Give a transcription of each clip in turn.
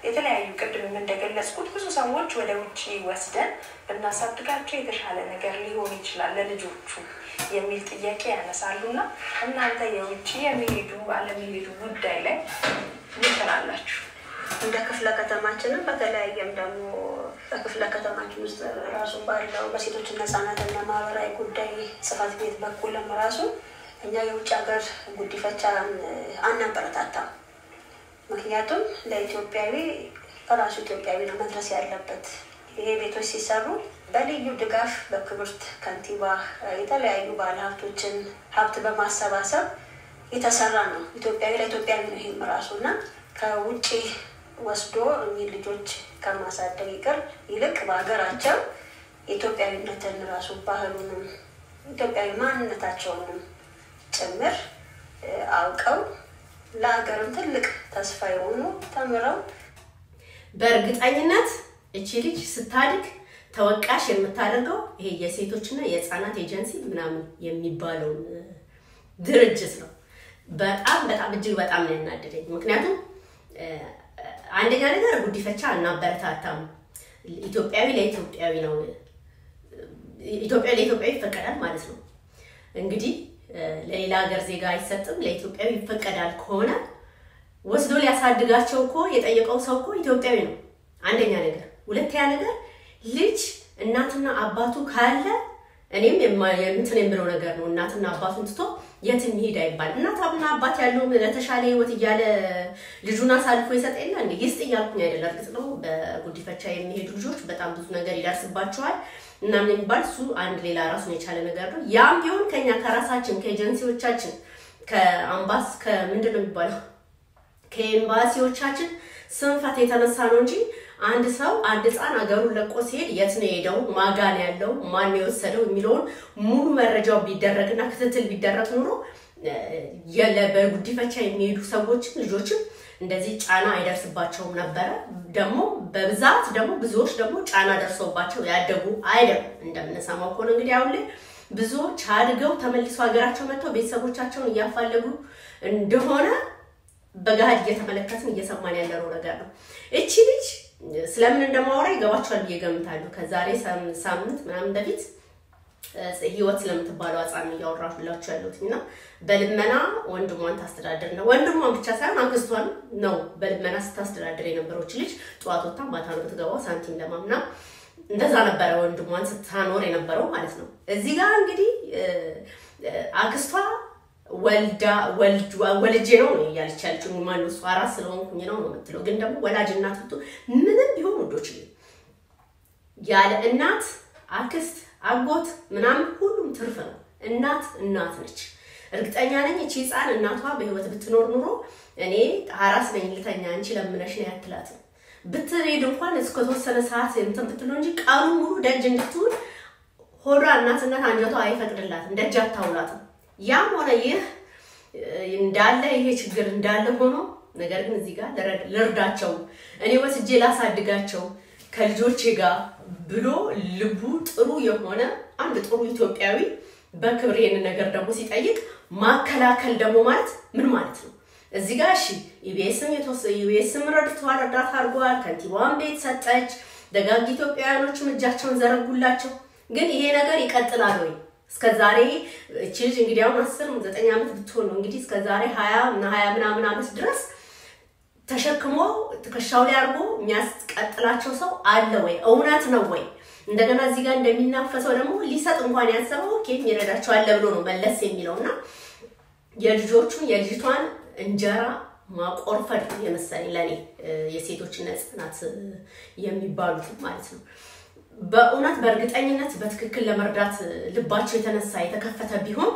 የተለያዩ ቅድምም እንደገለጽኩት ብዙ ሰዎች ወደ ውጭ ወስደን ብናሳድጋቸው የተሻለ ነገር ሊሆን ይችላል ለልጆቹ የሚል ጥያቄ ያነሳሉና እናንተ የውጭ የሚሄዱ አለመሄዱ ጉዳይ ላይ ምን ትላላችሁ? እንደ ክፍለ ከተማችንም በተለያየም ደግሞ በክፍለ ከተማችን ውስጥ ራሱ ባለው በሴቶችና ህጻናትና ማህበራዊ ጉዳይ ጽሕፈት ቤት በኩልም ራሱ እኛ የውጭ ሀገር ጉዲፈቻን አናበረታታም። ምክንያቱም ለኢትዮጵያዊ ራሱ ኢትዮጵያዊ ነው መድረስ ያለበት። ይሄ ቤቶች ሲሰሩ በልዩ ድጋፍ በክብርት ከንቲባ የተለያዩ ባለሀብቶችን ሀብት በማሰባሰብ የተሰራ ነው። ኢትዮጵያዊ ለኢትዮጵያዊ ነው ይህም ራሱ እና ከውጭ ወስዶ እኚህ ልጆች ከማሳደግ ይቅር ይልቅ በሀገራቸው የኢትዮጵያዊነትን ራሱ ባህሉንም ኢትዮጵያዊ ማንነታቸውንም ጭምር አውቀው ለሀገርም ትልቅ ተስፋ የሆኑ ተምረው በእርግጠኝነት እቺ ልጅ ስታድግ ተወቃሽ የምታደርገው ይሄ የሴቶችና የህፃናት ኤጀንሲ ምናምን የሚባለውን ድርጅት ነው። በጣም በጣም እጅግ በጣም ነው ያናደደኝ። ምክንያቱም አንደኛ ነገር ጉዲፈቻ እናበረታታም። ኢትዮጵያዊ ለኢትዮጵያዊ ነው። ኢትዮጵያ ለኢትዮጵያዊ ይፈቀዳል ማለት ነው። እንግዲህ ለሌላ ሀገር ዜጋ አይሰጥም፣ ለኢትዮጵያዊ ይፈቀዳል ከሆነ ወስዶ ሊያሳድጋቸው እኮ የጠየቀው ሰው እኮ ኢትዮጵያዊ ነው። አንደኛ ነገር። ሁለተኛ ነገር ልጅ እናትና አባቱ ካለ እኔም እንትን የምለው ነገር ነው። እናትና አባቱን ትቶ የት እንሂድ አይባል። እናትና አባት ያለው ለተሻለ ህይወት እያለ ልጁን አሳልፎ ይሰጥ የለ እንዴ? ይስጥ እያልኩኝ አይደለ። እርግጥ ነው በጉዲፈቻ የሚሄዱ ልጆች በጣም ብዙ ነገር ይደርስባቸዋል እናምን የሚባል እሱ አንድ ሌላ ራሱን የቻለ ነገር ነው። ያም ቢሆን ከኛ ከራሳችን ከኤጀንሲዎቻችን ከአምባስ ከምንድን ነው የሚባለው ከኤምባሲዎቻችን ስንፈት የተነሳ ነው እንጂ አንድ ሰው አንድ ህፃን ሀገሩን ለቆ ሲሄድ የት ነው የሄደው፣ ማጋን ያለው ማን የወሰደው የሚለውን ሙሉ መረጃው ቢደረግና ክትትል ቢደረግ ኑሮ በጉዲፈቻ የሚሄዱ ሰዎችም ልጆችም እንደዚህ ጫና አይደርስባቸውም ነበረ። ደግሞ በብዛት ደግሞ ብዙዎች ደግሞ ጫና ደርሰውባቸው ያደጉ አይደሉም። እንደምንሰማው ከሆነ እንግዲህ አሁን ላይ ብዙዎች አድገው ተመልሰው ሀገራቸው መጥተው ቤተሰቦቻቸውን እያፋለጉ እንደሆነ በገሃድ እየተመለከትን እየሰማን ያለነው ነገር ነው። እቺ ልጅ ስለምን እንደማወራ ይገባቸዋል ብዬ ገምታለሁ። ከዛሬ ሳምንት ምናምን በፊት ህይወት ስለምትባለው ህፃን እያወራሁላችሁ ያለሁት እና በልመና ወንድሟን ታስተዳድር ነው። ወንድሟን ብቻ ሳይሆን አክስቷን ነው በልመና ስታስተዳድር የነበረች ልጅ ጠዋት ወጥታ ማታ ነው የምትገባው ሳንቲም ለማምና እንደዛ ነበረ ወንድሟን ስታኖር የነበረው ማለት ነው። እዚህ ጋር እንግዲህ አክስቷ ወልዳ ወልጄ ነው ነው እያለች ያለችው። ማነው እሱ አራት ስለሆንኩኝ ነው ነው የምትለው። ግን ደግሞ ወላጅ እናት ብቶ ምንም ቢሆን ውዶች ያለ እናት አክስት፣ አጎት ምናምን ሁሉም ትርፍ ነው። እናት እናት ነች። እርግጠኛ ነኝ እቺ ህፃን እናቷ በህይወት ብትኖር ኑሮ እኔ አራስ ነኝ ልተኛ አንቺ ለምነሽ ነው ያትላትም ብትሄድ እንኳን እስከተወሰነ ሰዓት እንትን ብትለው እንጂ ቀኑ ሙሉ ደጅ እንድትውል ሆዷ እናትነት አንጀቷ አይፈቅድላትም፣ ደጅ አታውላትም። ያም ሆነ ይህ እንዳለ ይሄ ችግር እንዳለ ሆኖ ነገር ግን እዚህ ጋር ልርዳቸው፣ እኔ ወስጄ ላሳድጋቸው ከልጆቼ ጋር ብሎ ልቡ ጥሩ የሆነ አንድ ጥሩ ኢትዮጵያዊ በክብር ይሄንን ነገር ደግሞ ሲጠይቅ ማከላከል ደግሞ ማለት ምን ማለት ነው? እዚህ ጋር እሺ ኢቢኤስም የተወሰነ ኢቢኤስም ረድተዋል፣ እርዳታ አድርገዋል። ከንቲባዋን ቤት ሰጠች። ደጋግ ኢትዮጵያውያኖችም እጃቸውን ዘረጉላቸው። ግን ይሄ ነገር ይቀጥላል ወይ? እስከ ዛሬ እቺ ልጅ እንግዲህ አሁን አስር ዘጠኝ ዓመት ብትሆን ነው እንግዲህ እስከ ዛሬ ሀያ እና ሀያ ምናምን ዓመት ድረስ ተሸክሞ ትከሻው ላይ አድርጎ የሚያስቀጥላቸው ሰው አለ ወይ? እውነት ነው ወይ? እንደገና እዚህ ጋር እንደሚናፈሰው ደግሞ ሊሰጥ እንኳን ያሰበው ኦኬ የሚረዳቸው አለ ብሎ ነው መለስ የሚለው እና የልጆቹን የልጅቷን እንጀራ ማቆርፈድ የመሰለኝ ለእኔ የሴቶችና ህጻናት የሚባሉት ማለት ነው። በእውነት በእርግጠኝነት በትክክል ለመርዳት ልባቸው የተነሳ የተከፈተ ቢሆን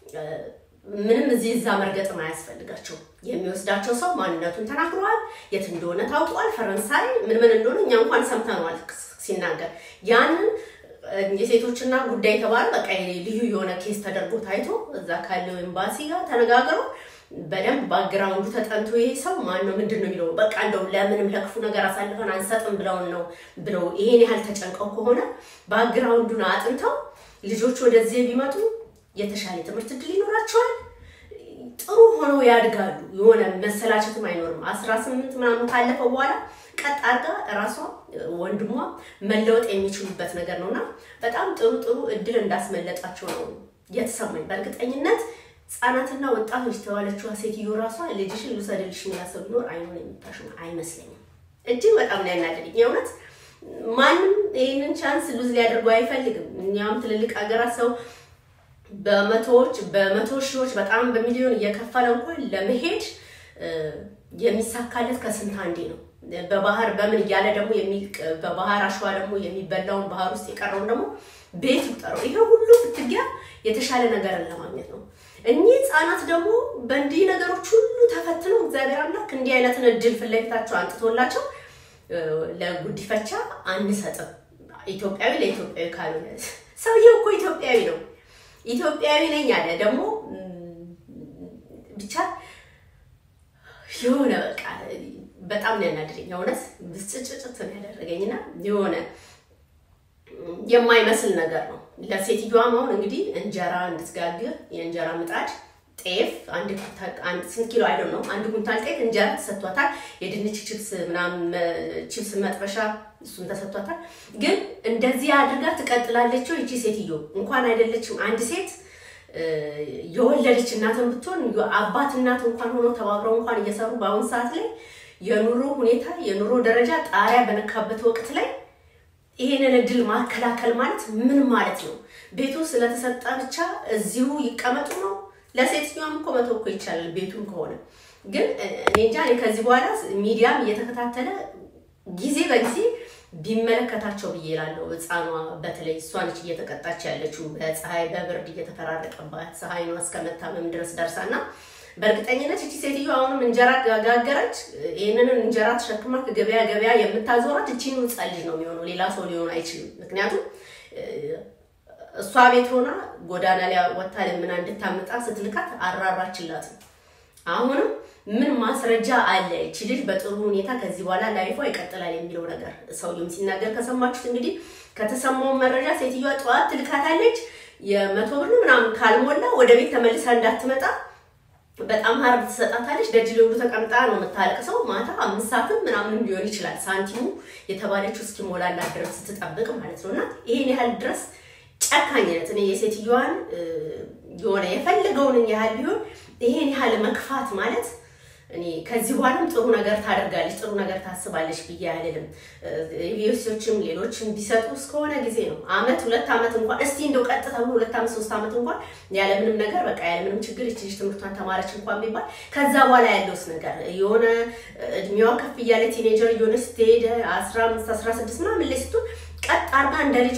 ምንም እዚህ እዛ መርገጥም አያስፈልጋቸው። የሚወስዳቸው ሰው ማንነቱን ተናግረዋል፣ የት እንደሆነ ታውቋል፣ ፈረንሳይ ምን ምን እንደሆነ እኛ እንኳን ሰምተነዋል ሲናገር ያንን የሴቶችና ጉዳይ የተባለ በቃ ልዩ የሆነ ኬስ ተደርጎ ታይቶ እዛ ካለው ኤምባሲ ጋር ተነጋግረው በደንብ ባግራውንዱ ተጠንቶ ይሄ ሰው ማን ነው ምንድን ነው የሚለው በቃ እንደው ለምንም ለክፉ ነገር አሳልፈን አንሰጥም ብለውን ነው ብለው ይሄን ያህል ተጨንቀው ከሆነ ባግራውንዱን አጥንተው ልጆች ወደዚህ ቢመጡ የተሻለ ትምህርት እድል ይኖራቸዋል። ጥሩ ሆነው ያድጋሉ። የሆነ መሰላቸትም አይኖርም። አስራ ስምንት ምናምን ካለፈ በኋላ ቀጥ አድርጋ እራሷ ወንድሟ መለወጥ የሚችሉበት ነገር ነው እና በጣም ጥሩ ጥሩ እድል እንዳስመለጣቸው ነው የተሰማኝ። በእርግጠኝነት ህጻናትና ወጣቶች የተባለችዋ ሴትዮ ራሷ ልጅሽን ልውሰድልሽ የሚላት ሰው ቢኖር አይሆን የምታሽም አይመስለኝም። እጅግ በጣም ነው ያናደደኝ የእውነት ማንም ይህንን ቻንስ ሉዝ ሊያደርጉ አይፈልግም። እኛም ትልልቅ ሀገራት ሰው በመቶዎች በመቶ ሺዎች በጣም በሚሊዮን እየከፈለ እንኳን ለመሄድ የሚሳካለት ከስንት አንዴ ነው። በባህር በምን እያለ ደግሞ በባህር አሸዋ ደግሞ የሚበላውን ባህር ውስጥ የቀረውን ደግሞ ቤት ይቁጠረው። ይሄ ሁሉ ፍትጊያ የተሻለ ነገርን ለማግኘት ነው። እኚህ ህፃናት ደግሞ በእንዲህ ነገሮች ሁሉ ተፈትነው እግዚአብሔር አምላክ እንዲህ አይነትን እድል ፊት ለፊታቸው አንጥቶላቸው ለጉዲፈቻ አንሰጥም። ኢትዮጵያዊ ለኢትዮጵያዊ ካልሆነ ሰውየው እኮ ኢትዮጵያዊ ነው። ኢትዮጵያዊ ነኝ አለ ደግሞ ብቻ የሆነ በቃ በጣም ነው ያናደደኝ። የእውነት ብስጭጭጭት ነው ያደረገኝና የሆነ የማይመስል ነገር ነው። ለሴትዮዋም አሁን እንግዲህ እንጀራ እንድትጋግር የእንጀራ ምጣድ ጤፍ አንድ ስንት ኪሎ አይደል ነው አንድ ኩንታል ጤፍ እንጀራ ተሰጥቷታል። የድንች ችፕስ ምናምን ችፕስ መጥበሻ እሱን ተሰጥቷታል። ግን እንደዚህ አድርጋ ትቀጥላለች ይቺ ሴትዮ እንኳን አይደለችም አንድ ሴት የወለደች እናትን ብትሆን አባት እናት እንኳን ሆኖ ተባብረው እንኳን እየሰሩ በአሁን ሰዓት ላይ የኑሮ ሁኔታ የኑሮ ደረጃ ጣሪያ በነካበት ወቅት ላይ ይሄንን እድል ማከላከል ማለት ምን ማለት ነው? ቤቱ ስለተሰጠ ብቻ እዚሁ ይቀመጡ ነው? ለሴትዮዋም እኮ መተው እኮ ይቻላል፣ ቤቱም ከሆነ ግን እኔ እንጃ። እኔ ከዚህ በኋላ ሚዲያም እየተከታተለ ጊዜ በጊዜ ቢመለከታቸው ብዬ እላለሁ። ሕፃኗ በተለይ እሷ ነች እየተቀጣች ያለችው በፀሐይ በብርድ እየተፈራረቀባት ፀሐይኗ እስከመታመም ድረስ ደርሳና በእርግጠኝነት እቺ ሴትዮ አሁንም እንጀራ ጋገረች። ይህንን እንጀራ ተሸክማ ከገበያ ገበያ የምታዞራት እቺን ሕፃን ልጅ ነው የሚሆነው፣ ሌላ ሰው ሊሆን አይችልም። ምክንያቱም እሷ ቤት ሆና ጎዳና ላይ ወታ ለምና እንድታመጣ ስትልካት አራራችላትም። አሁንም ምን ማስረጃ አለ እቺ ልጅ በጥሩ ሁኔታ ከዚህ በኋላ ላይፏ ይቀጥላል የሚለው ነገር ሰውየውም ሲናገር ከሰማችሁት እንግዲህ ከተሰማው መረጃ ሴትዮዋ ጠዋት ትልካታለች። የመቶ ብር ምናምን ካልሞላ ወደ ቤት ተመልሳ እንዳትመጣ በጣም ሀርድ ትሰጣታለች። ደጅ ሊውሉ ተቀምጣ ነው የምታለቅሰው። ማታ አምስት ሰዓትም ምናምንም ሊሆን ይችላል ሳንቲሙ የተባለችው እስኪሞላላት ድረስ ስትጠብቅ ማለት ነው። እና ይሄን ያህል ድረስ ጨካኝነት እኔ የሴትዮዋን የሆነ የፈለገውን ያህል ቢሆን ይሄን ያህል መክፋት ማለት እኔ ከዚህ በኋላም ጥሩ ነገር ታደርጋለች፣ ጥሩ ነገር ታስባለች ብዬ አልልም። ዩኒቨርሲቲዎችም ሌሎችም ቢሰጡ እስከሆነ ጊዜ ነው አመት ሁለት አመት እንኳን እስቲ እንደው ቀጥ ተብሎ ሁለት አመት ሶስት አመት እንኳን ያለምንም ነገር በቃ ያለምንም ችግር ይቺ ልጅ ትምህርቷን ተማረች እንኳን ቢባል ከዛ በኋላ ያለውስ ነገር የሆነ እድሜዋ ከፍ እያለ ቲኔጀር እየሆነ ስትሄድ አስራ አምስት አስራ ስድስት ምናምን ላይ ስትሆን ቀጥ አርጋ እንደ ልጇ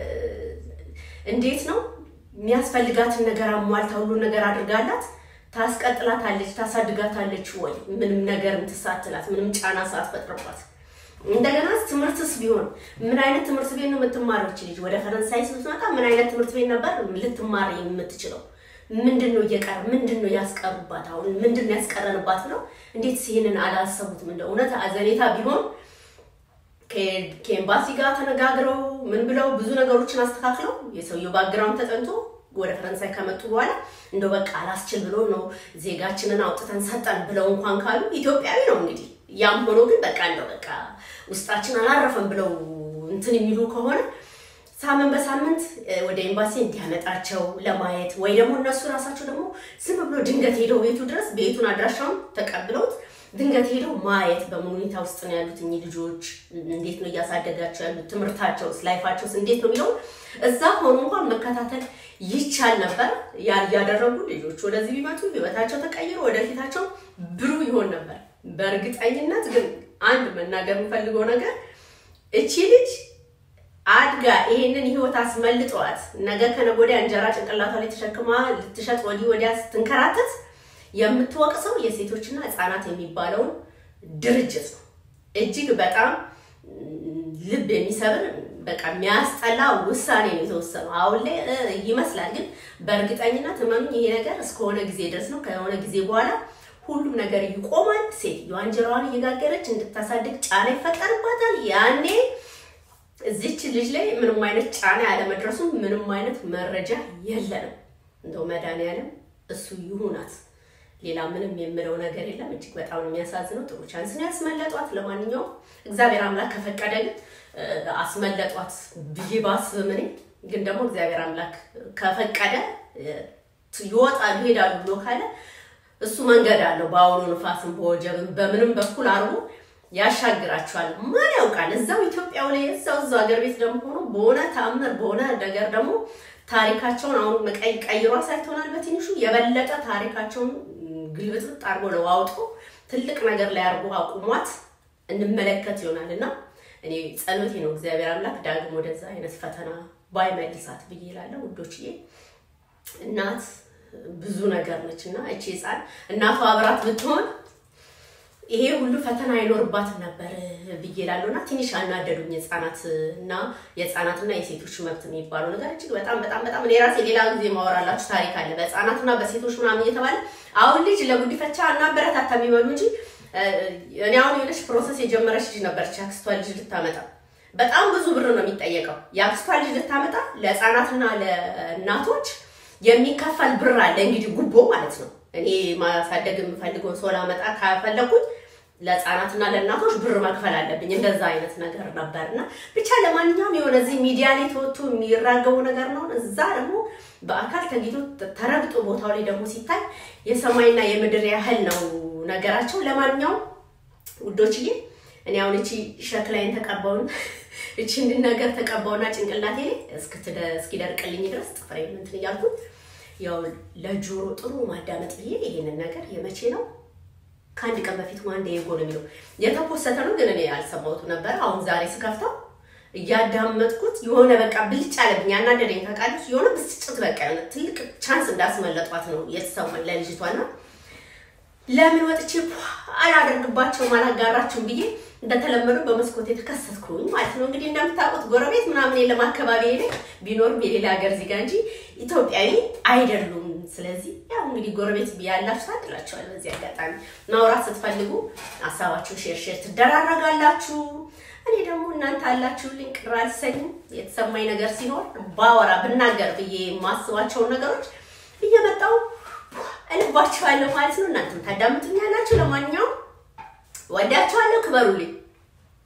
እንዴት ነው የሚያስፈልጋትን ነገር አሟልታ ሁሉን ነገር አድርጋላት ታስቀጥላታለች፣ ታሳድጋታለች ወይ? ምንም ነገር እንትሳትላት ምንም ጫና ሳትፈጥርባት። እንደገና ትምህርትስ ቢሆን ምን አይነት ትምህርት ቤት ነው የምትማረው ልጅ? ወደ ፈረንሳይ ስትመጣ ምን አይነት ትምህርት ቤት ነበር ልትማር የምትችለው? ምንድን ነው እየቀረ ምንድን ነው ያስቀሩባት? አሁን ምንድን ነው ያስቀረንባት ነው? እንዴት ይሄንን አላሰቡትም? እንደ እውነት አዘኔታ ቢሆን ከኤምባሲ ጋር ተነጋግረው ምን ብለው ብዙ ነገሮችን አስተካክለው የሰውየው ባግራውንድ ተጠንቶ ወደ ፈረንሳይ ከመጡ በኋላ እንደው በቃ አላስችል ብሎ ነው ዜጋችንን አውጥተን ሰጠን ብለው እንኳን ካሉ ኢትዮጵያዊ ነው እንግዲህ። ያም ሆኖ ግን በቃ እንደው በቃ ውስጣችን አላረፈም ብለው እንትን የሚሉ ከሆነ ሳምንት በሳምንት ወደ ኤምባሲ እንዲያመጣቸው ለማየት ወይ ደግሞ እነሱ ራሳቸው ደግሞ ዝም ብሎ ድንገት ሄደው ቤቱ ድረስ ቤቱን አድራሻውን ተቀብለውት ድንገት ሄደው ማየት በምን ሁኔታ ውስጥ ነው ያሉት እኚህ ልጆች፣ እንዴት ነው እያሳደጋቸው ያሉት፣ ትምህርታቸውስ፣ ላይፋቸውስ እንዴት ነው የሚለውን እዛ ሆኖ እንኳን መከታተል ይቻል ነበር። ያን ያደረጉ ልጆች ወደዚህ ቢመጡ ህይወታቸው ተቀይሮ ወደፊታቸው ብሩህ ይሆን ነበር። በእርግጠኝነት ግን አንድ መናገር የምፈልገው ነገር እቺ ልጅ አድጋ ይሄንን ህይወት አስመልጠዋት ነገ ከነገ ወዲያ እንጀራ ጭንቅላቷ ላይ ተሸክማ ልትሸጥ ወዲህ ወዲያ ስትንከራተት የምትወቅሰው የሴቶችና ህፃናት የሚባለውን ድርጅት ነው። እጅግ በጣም ልብ የሚሰብር በቃ የሚያስጠላ ውሳኔ ነው የተወሰነው። አሁን ላይ ይመስላል፣ ግን በእርግጠኝነት እመኑኝ ይሄ ነገር እስከሆነ ጊዜ ድረስ ነው። ከሆነ ጊዜ በኋላ ሁሉም ነገር ይቆማል። ሴትዮዋ እንጀራዋን እየጋገረች እንድታሳድግ ጫና ይፈጠርባታል። ያኔ እዚች ልጅ ላይ ምንም አይነት ጫና ያለመድረሱ ምንም አይነት መረጃ የለንም። እንደው መድኃኒዓለም እሱ ይሁናት ሌላ ምንም የምለው ነገር የለም። እጅግ በጣም ነው የሚያሳዝነው። ጥሩ ቻንስ ነው ያስመለጧት። ለማንኛውም እግዚአብሔር አምላክ ከፈቀደ ግን አስመለጧት ብዬ ባስብም እኔ ግን ደግሞ እግዚአብሔር አምላክ ከፈቀደ ይወጣሉ ይሄዳሉ ብሎ ካለ እሱ መንገድ አለው። በአውሎ ንፋስም በወጀብም በምንም በኩል አርቦ ያሻግራቸዋል። ማን ያውቃል? እዛው ኢትዮጵያው ላይ እዛው እዛው ሀገር ቤት ደግሞ ሆኖ በሆነ ተአምር በሆነ ነገር ደግሞ ታሪካቸውን አሁን ቀይ ቀይሮ አሳይቶናል። በትንሹ የበለጠ ታሪካቸውን ግልብጥብጥ አድርጎ ለዋውጦ ትልቅ ነገር ላይ አድርጎ አቁሟት እንመለከት ይሆናል እና እኔ ጸሎቴ ነው እግዚአብሔር አምላክ ዳግም ወደዛ አይነት ፈተና ባይመልሳት ብዬ እላለሁ ውዶችዬ። እናት ብዙ ነገር ነች እና እቺ ህፃን እናቷ አብራት ብትሆን ይሄ ሁሉ ፈተና አይኖርባትም ነበር ብዬ እላለሁ እና ትንሽ አናደዱኝ ህፃናት እና የህፃናትና የሴቶች መብት የሚባለው ነገር እጅግ በጣም በጣም በጣም እኔ ራሴ ሌላ ጊዜ ማወራላችሁ ታሪክ አለ በህፃናትና በሴቶች ምናምን እየተባለ አሁን ልጅ ለጉዲፈቻ እናበረታታ የሚበሉ እንጂ እኔ አሁን የሆነች ፕሮሰስ የጀመረች ልጅ ነበረች የአክስቷ ልጅ ልታመጣ በጣም ብዙ ብር ነው የሚጠየቀው የአክስቷ ልጅ ልታመጣ ለህፃናትና ለእናቶች የሚከፈል ብር አለ እንግዲህ ጉቦ ማለት ነው እኔ ማሳደግ የምፈልገውን ሰው ላመጣ ካፈለኩኝ ለህፃናትና ለእናቶች ብር መክፈል አለብኝ። እንደዛ አይነት ነገር ነበር እና ብቻ ለማንኛውም የሆነ እዚህ ሚዲያ ላይ ተወጥቶ የሚራገቡ ነገር ነው። እዛ ደግሞ በአካል ተጊቶ ተረግጦ ቦታው ላይ ደግሞ ሲታይ የሰማይና የምድር ያህል ነው ነገራቸው። ለማንኛውም ውዶችዬ እኔ አሁን እቺ ሸክላይን ተቀባውን እቺ ነገር ተቀባውና ጭንቅላቴ ላይ እስኪደርቅልኝ ድረስ ጥፍሬ እንትን እያልኩት ያው ለጆሮ ጥሩ ማዳመጥ ብዬ ይሄንን ነገር የመቼ ነው ከአንድ ቀን በፊት ዋንዴ የጎ ነው የሚለው የተፖሰተ ነው፣ ግን እኔ ያልሰማሁት ነበር። አሁን ዛሬ ስከፍተው እያዳመጥኩት የሆነ በቃ ብልጭ አለብኝ፣ ያናደደኝ ታውቃለች። የሆነ ብስጭት በቃ የሆነ ትልቅ ቻንስ እንዳስመለጧት ነው የተሰማኝ ለልጅቷና ለምን ወጥቼ አላደርግባቸውም አላጋራችሁም ብዬ እንደተለመደው በመስኮት የተከሰትኩኝ ማለት ነው። እንግዲህ እንደምታውቁት ጎረቤት ምናምን የለም አካባቢ ላይ ቢኖርም የሌላ ሀገር ዜጋ እንጂ ኢትዮጵያዊ አይደሉም። ስለዚህ ያው እንግዲህ ጎረቤት ያላችሁ ታድላችኋል። በዚህ አጋጣሚ ማውራት ስትፈልጉ ሀሳባችሁን ሼር ሼር ትደራረጋላችሁ። እኔ ደግሞ እናንተ አላችሁልኝ፣ ቅር አልሰኝም። የተሰማኝ ነገር ሲኖር ባወራ ብናገር ብዬ የማስባቸውን ነገሮች እየመጣው እልባችኋለሁ ማለት ነው። እናንተም ታዳምጡኛላችሁ። ለማንኛውም ወዳችኋለሁ፣ ክበሩልኝ።